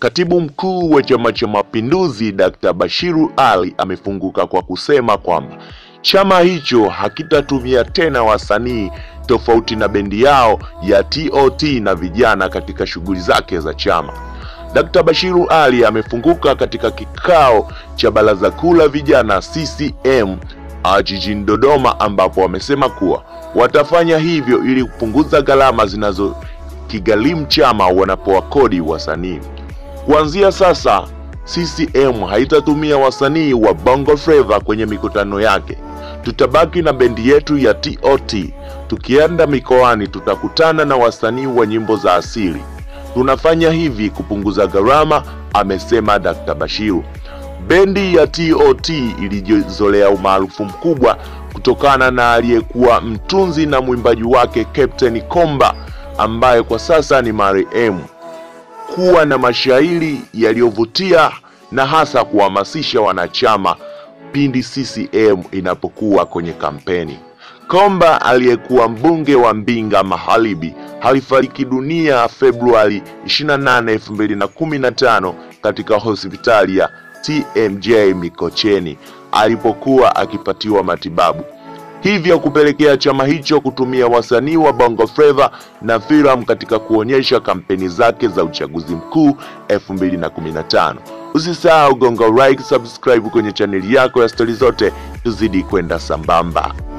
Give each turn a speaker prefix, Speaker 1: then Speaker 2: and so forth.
Speaker 1: Katibu mkuu wa Chama cha Mapinduzi Dr. Bashiru Ali amefunguka kwa kusema kwamba chama hicho hakitatumia tena wasanii tofauti na bendi yao ya TOT na vijana katika shughuli zake za chama. Dr. Bashiru Ali amefunguka katika kikao cha Baraza Kuu la Vijana CCM jijini Dodoma ambapo wamesema kuwa watafanya hivyo ili kupunguza gharama zinazokigharimu chama wanapowakodi wasanii. Kuanzia sasa CCM haitatumia wasanii wa Bongo Flava kwenye mikutano yake. Tutabaki na bendi yetu ya TOT. Tukienda mikoani tutakutana na wasanii wa nyimbo za asili. Tunafanya hivi kupunguza gharama, amesema Dr. Bashiru. Bendi ya TOT ilijizolea umaarufu mkubwa kutokana na aliyekuwa mtunzi na mwimbaji wake Captain Komba ambaye kwa sasa ni marehemu kuwa na mashairi yaliyovutia na hasa kuhamasisha wanachama pindi CCM inapokuwa kwenye kampeni. Komba aliyekuwa mbunge wa Mbinga Magharibi alifariki dunia Februari 28, 2015 katika hospitali ya TMJ Mikocheni alipokuwa akipatiwa matibabu, hivyo kupelekea chama hicho kutumia wasanii wa Bongo Flava na filamu katika kuonyesha kampeni zake za uchaguzi mkuu 2015. Usisahau gonga like, subscribe kwenye chaneli yako ya stori zote, tuzidi kwenda sambamba.